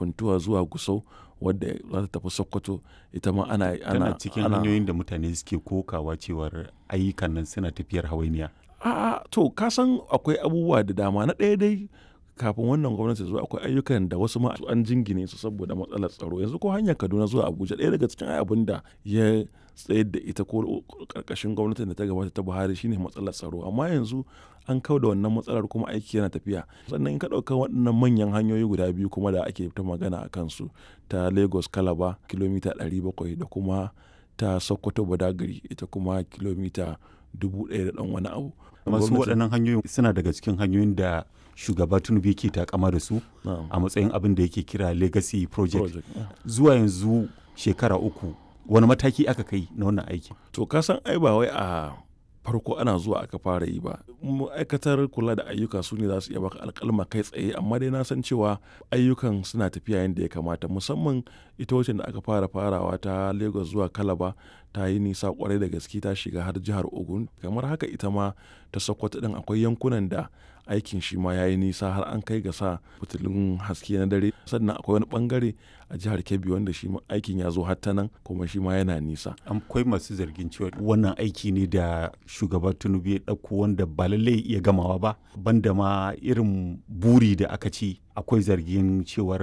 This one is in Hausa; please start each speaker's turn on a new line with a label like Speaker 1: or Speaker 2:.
Speaker 1: funtuwa zuwa gusau wadda za ta tafi sokoto ita ma ana
Speaker 2: tana cikin hanyoyin da mutane suke kokawa cewar ayyukan nan suna tafiyar hawainiya
Speaker 1: a to ka san akwai abubuwa da dama na ɗaya dai kafin wannan gwamnati zuwa akwai ayyukan da wasu ma an jingine su saboda matsalar tsaro yanzu ko hanyar kaduna zuwa abuja ɗaya daga cikin abin da ya tsayar da ita ko karkashin gwamnatin da ta gabata ta buhari shine matsalar tsaro amma yanzu an kau da wannan matsalar kuma aiki yana tafiya sannan in ka ɗauka waɗannan manyan hanyoyi guda biyu kuma da ake ta magana a kansu ta lagos kalaba kilomita 700 da kuma ta sokoto badagari ita kuma kilomita dubu ɗaya da ɗan wani abu
Speaker 2: masu waɗannan hanyoyin suna daga cikin hanyoyin da shugaba tinubu yake takama da su a matsayin abin da yake kira legacy project zuwa yanzu shekara uku wani mataki aka kai na wannan aiki
Speaker 1: to ka san ai ba wai a farko ana zuwa aka fara yi ba ma'aikatar kula da ayyuka su ne za su iya baka alkalma kai tsaye amma dai na san cewa ayyukan suna tafiya yadda ya kamata musamman ita wacce da aka fara farawa ta lagos zuwa kalaba ta yi nisa kwarai da gaske ta shiga har jihar ogun kamar haka ita ma ta sokoto din akwai yankunan da aikin shi ma ya yi nisa har an kai ga sa fitilun haske na dare sannan akwai wani bangare a jihar kebbi wanda shi aikin ya zo har ta nan kuma shi ma yana nisa
Speaker 2: akwai masu zargin cewa wannan aiki ne da shugaba tinubu ya ɗauko wanda ba lallai iya gamawa ba banda ma irin buri da aka ci akwai zargin cewar